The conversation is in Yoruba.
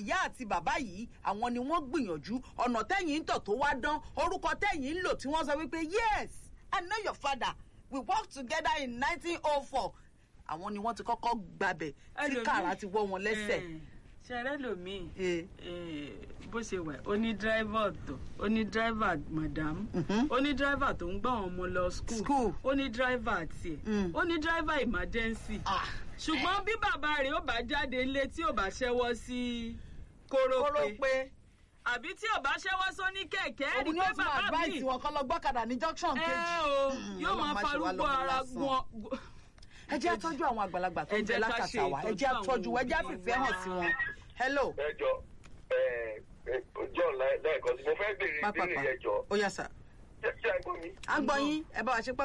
ìyá àti bàbá yìí àwọn ni wọ́n gbìyànjú ọ̀nà tẹ́yìn ń tọ̀ tó wá dán orúkọ tẹ́yìn ń lò tí wọ́n sọ wípé yes i know your father we worked together in nineteen oh four àwọn ni wọ́n ti kọ́kọ́ gbabẹ̀ tí Ẹlòmíì- kàrà ti wọ́ wọn lẹ́sẹ̀. Eh, ṣẹrẹ lomiin Eh. bó ṣe wà ó ní dírẹ́fà tó ó ní dírẹ́fà madam Mhm. ó ní dírẹ́fà tó ń gbọ́ àwọn ọmọ lọ school School. ó ní dírẹ́fà tiẹ̀ Mm. ó ní dírẹ́fà emergency Ah. ṣùgbọ́n bí bàbá rẹ̀ ó bá jáde nílé tí ò bá ṣẹ́wọ́ sí kóró kórópè pé àbí tí ò bá ṣẹ́wọ́ sóní kẹ̀kẹ́ òun rí ni pé ó tún bàbá advice mi wọn kọ́ lọ gbọ́kadà ní junction ẹ kejì. o yóò Ọlọ́run máa má ṣe wá farúgbó lọ́mọ ara lásán. gbọ́n ẹ jẹ́ àtọ́jú àwọn àgbàlagbà tó Ẹ ń bẹ jẹ́ ká lákàtà ṣe wa ẹ ìtọ́jú jẹ́ àtọ́jú wa ẹ jẹ́ àwọn àfìfẹ́ hàn sí wọn. hello ẹjọ john lẹ́ẹ̀kan sí mo fẹ́ béèrè pápápá ìbéèrè ẹjọ ó yà sà ṣé ṣé àgbọn mi. á gbọ́ yín ẹ bá wa ṣe